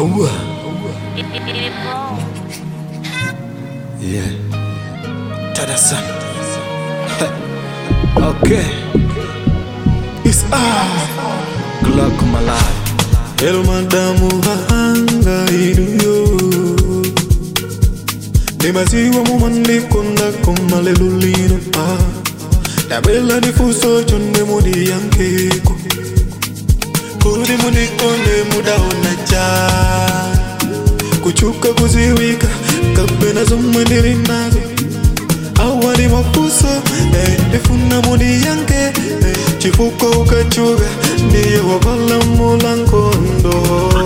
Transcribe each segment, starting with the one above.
Aua. Yeah. Tadasan. okay. It's ah. Glock Malai. El madamu hanga iduyo Demasiwa mumandi konda komalelulino ah Tabela difuso chonde mudi yankeko Kudi mudi konde muda onacha Kuchuka kuziwika kabena zumandiri nazo awali mafuso eh, ifuna mudi yanke eh, chifuko ukachuga ndiye wabala mulankondo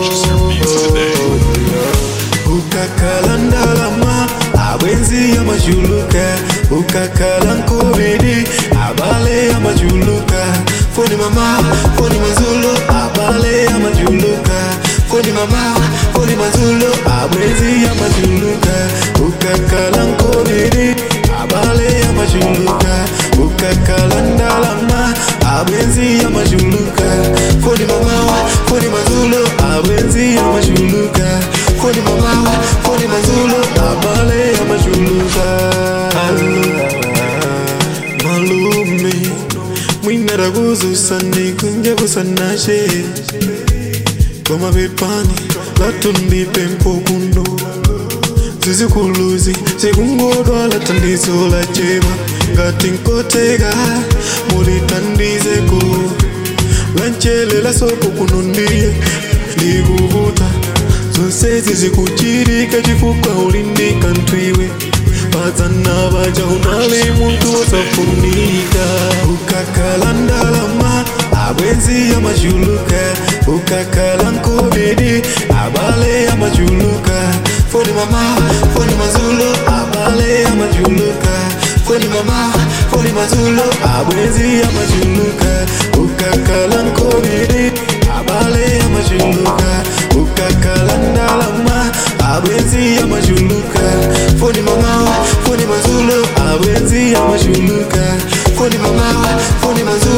ukakala ndalama abwenzi amachuluka ukakala nkobidi abale amachuluka foni mama foni mazulo abale amachuluka foni mama foni mazulo abwenzi amachuluka ukakala nkobidi abale amachuluka ukakala ndalama abwenzi amachuluka foni mama foni mazulo abwenzi amachuluka foni mama foni mazulo abale amachuluka malume mwinara kuzusani kunje kusanashe koma bepani latundipe mpokundo zizikuluzi zikungodwa latandizo la chema ngati nkoteka mulitandizeko lanchelela soko kunondiye likuvuta zonse zizikuchirika chifukwa ulindika ntwiwe padzana baja unali muntu wosafunika ukakala ndalama abwenzi amachuluka ukakala nkobidi abale amachuluka foni mama foni mazulo abale amachuluka foni mama foni mazulo abwenzi amachuluka ukakala nkobidi abale amachuluka ukakala ndalama abwenzi amachuluka foni mama foni mazulo abwenzi amachuluka foni mama foni mazulo